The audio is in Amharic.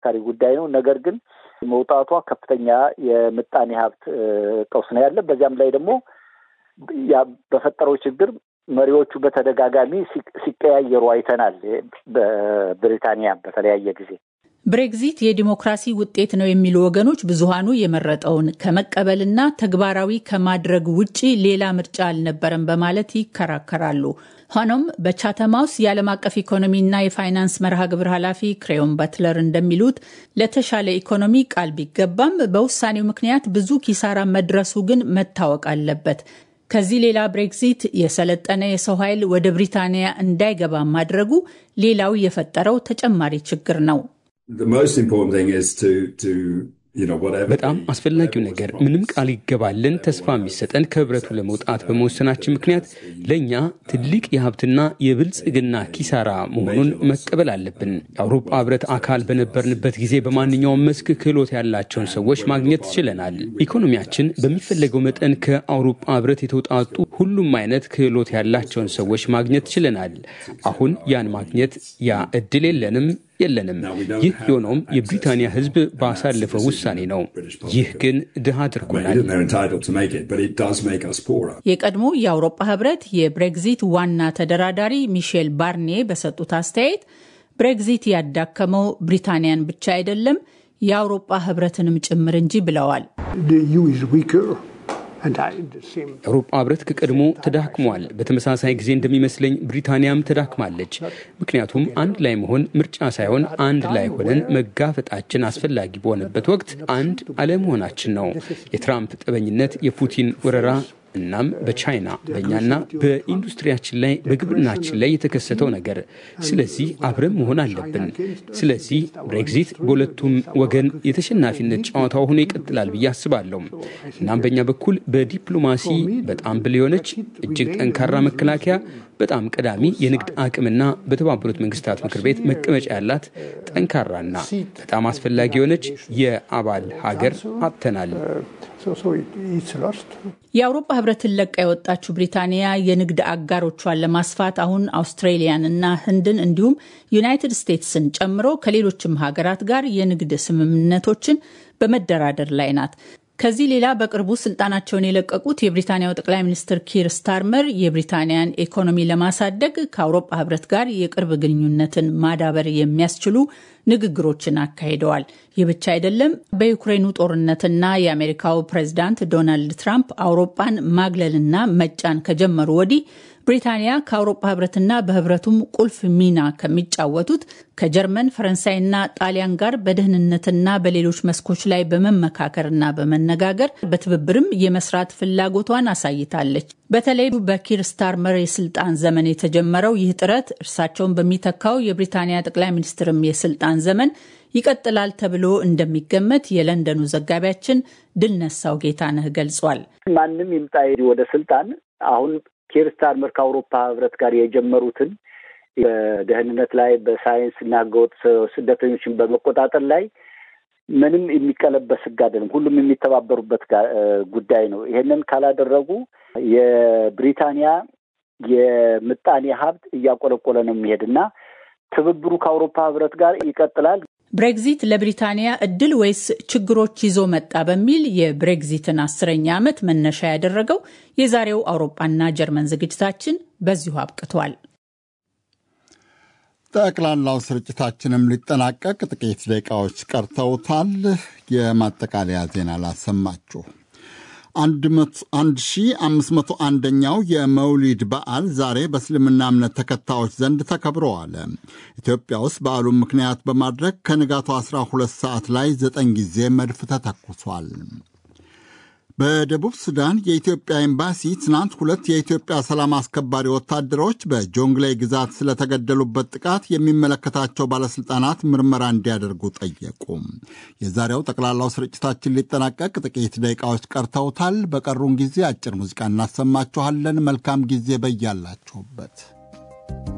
አከራካሪ ጉዳይ ነው። ነገር ግን መውጣቷ ከፍተኛ የምጣኔ ሀብት ቀውስ ነው ያለ። በዚያም ላይ ደግሞ ያ በፈጠረው ችግር መሪዎቹ በተደጋጋሚ ሲቀያየሩ አይተናል። በብሪታንያ በተለያየ ጊዜ ብሬግዚት የዲሞክራሲ ውጤት ነው የሚሉ ወገኖች ብዙሃኑ የመረጠውን ከመቀበልና ተግባራዊ ከማድረግ ውጪ ሌላ ምርጫ አልነበረም በማለት ይከራከራሉ። ሆኖም በቻተም ሃውስ የዓለም አቀፍ ኢኮኖሚና የፋይናንስ መርሃ ግብር ኃላፊ ክሬዮን በትለር እንደሚሉት ለተሻለ ኢኮኖሚ ቃል ቢገባም በውሳኔው ምክንያት ብዙ ኪሳራ መድረሱ ግን መታወቅ አለበት። ከዚህ ሌላ ብሬግዚት የሰለጠነ የሰው ኃይል ወደ ብሪታንያ እንዳይገባ ማድረጉ ሌላው የፈጠረው ተጨማሪ ችግር ነው። በጣም አስፈላጊው ነገር ምንም ቃል ይገባልን ተስፋ የሚሰጠን ከህብረቱ ለመውጣት በመወሰናችን ምክንያት ለእኛ ትልቅ የሀብትና የብልጽግና ኪሳራ መሆኑን መቀበል አለብን። የአውሮፓ ህብረት አካል በነበርንበት ጊዜ በማንኛውም መስክ ክህሎት ያላቸውን ሰዎች ማግኘት ችለናል። ኢኮኖሚያችን በሚፈለገው መጠን ከአውሮፓ ህብረት የተውጣጡ ሁሉም አይነት ክህሎት ያላቸውን ሰዎች ማግኘት ችለናል። አሁን ያን ማግኘት ያ እድል የለንም የለንም። ይህ የሆነውም የብሪታንያ ህዝብ ባሳለፈው ውሳኔ ነው። ይህ ግን ድሃ አድርጎናል። የቀድሞ የአውሮፓ ህብረት የብሬግዚት ዋና ተደራዳሪ ሚሼል ባርኔ በሰጡት አስተያየት ብሬግዚት ያዳከመው ብሪታንያን ብቻ አይደለም የአውሮፓ ህብረትንም ጭምር እንጂ ብለዋል። የአውሮፓ ህብረት ከቀድሞ ተዳክሟል። በተመሳሳይ ጊዜ እንደሚመስለኝ ብሪታንያም ተዳክማለች። ምክንያቱም አንድ ላይ መሆን ምርጫ ሳይሆን አንድ ላይ ሆነን መጋፈጣችን አስፈላጊ በሆነበት ወቅት አንድ አለመሆናችን ነው። የትራምፕ ጠበኝነት፣ የፑቲን ወረራ እናም በቻይና በእኛና በኢንዱስትሪያችን ላይ በግብርናችን ላይ የተከሰተው ነገር። ስለዚህ አብረን መሆን አለብን። ስለዚህ ብሬግዚት በሁለቱም ወገን የተሸናፊነት ጨዋታው ሆኖ ይቀጥላል ብዬ አስባለሁ። እናም በእኛ በኩል በዲፕሎማሲ በጣም ብል የሆነች እጅግ ጠንካራ መከላከያ በጣም ቀዳሚ የንግድ አቅምና በተባበሩት መንግስታት ምክር ቤት መቀመጫ ያላት ጠንካራና በጣም አስፈላጊ የሆነች የአባል ሀገር አጥተናል። የአውሮፓ ህብረትን ለቃ የወጣችው ብሪታንያ የንግድ አጋሮቿን ለማስፋት አሁን አውስትሬሊያንና ህንድን እንዲሁም ዩናይትድ ስቴትስን ጨምሮ ከሌሎችም ሀገራት ጋር የንግድ ስምምነቶችን በመደራደር ላይ ናት። ከዚህ ሌላ በቅርቡ ስልጣናቸውን የለቀቁት የብሪታንያው ጠቅላይ ሚኒስትር ኪር ስታርመር የብሪታንያን ኢኮኖሚ ለማሳደግ ከአውሮፓ ህብረት ጋር የቅርብ ግንኙነትን ማዳበር የሚያስችሉ ንግግሮችን አካሂደዋል። ይህ ብቻ አይደለም። በዩክሬኑ ጦርነትና የአሜሪካው ፕሬዚዳንት ዶናልድ ትራምፕ አውሮፓን ማግለልና መጫን ከጀመሩ ወዲህ ብሪታንያ ከአውሮፓ ህብረትና በህብረቱም ቁልፍ ሚና ከሚጫወቱት ከጀርመን ፈረንሳይና ጣሊያን ጋር በደህንነትና በሌሎች መስኮች ላይ በመመካከርና በመነጋገር በትብብርም የመስራት ፍላጎቷን አሳይታለች። በተለይ በኪር ስታርመር የስልጣን ዘመን የተጀመረው ይህ ጥረት እርሳቸውን በሚተካው የብሪታንያ ጠቅላይ ሚኒስትርም የስልጣን ዘመን ይቀጥላል ተብሎ እንደሚገመት የለንደኑ ዘጋቢያችን ድልነሳው ጌታነህ ገልጿል። ማንም ይምጣ ወደ ስልጣን አሁን ኪር ስታርመር ከአውሮፓ ህብረት ጋር የጀመሩትን በደህንነት ላይ በሳይንስ እና ህገወጥ ስደተኞችን በመቆጣጠር ላይ ምንም የሚቀለበስ ህግ አይደለም። ሁሉም የሚተባበሩበት ጉዳይ ነው። ይሄንን ካላደረጉ የብሪታንያ የምጣኔ ሀብት እያቆለቆለ ነው የሚሄድ እና ትብብሩ ከአውሮፓ ህብረት ጋር ይቀጥላል። ብሬግዚት ለብሪታንያ እድል ወይስ ችግሮች ይዞ መጣ በሚል የብሬግዚትን አስረኛ ዓመት መነሻ ያደረገው የዛሬው አውሮፓና ጀርመን ዝግጅታችን በዚሁ አብቅቷል። ጠቅላላው ስርጭታችንም ሊጠናቀቅ ጥቂት ደቂቃዎች ቀርተውታል። የማጠቃለያ ዜና ላሰማችሁ። 1501ኛው የመውሊድ በዓል ዛሬ በእስልምና እምነት ተከታዮች ዘንድ ተከብሮ ዋለ። ኢትዮጵያ ውስጥ በዓሉን ምክንያት በማድረግ ከንጋቱ 12 ሰዓት ላይ ዘጠኝ ጊዜ መድፍ ተተኩሷል። በደቡብ ሱዳን የኢትዮጵያ ኤምባሲ ትናንት ሁለት የኢትዮጵያ ሰላም አስከባሪ ወታደሮች በጆንግሌ ግዛት ስለተገደሉበት ጥቃት የሚመለከታቸው ባለሥልጣናት ምርመራ እንዲያደርጉ ጠየቁ። የዛሬው ጠቅላላው ስርጭታችን ሊጠናቀቅ ጥቂት ደቂቃዎች ቀርተውታል። በቀሩን ጊዜ አጭር ሙዚቃ እናሰማችኋለን። መልካም ጊዜ በያላችሁበት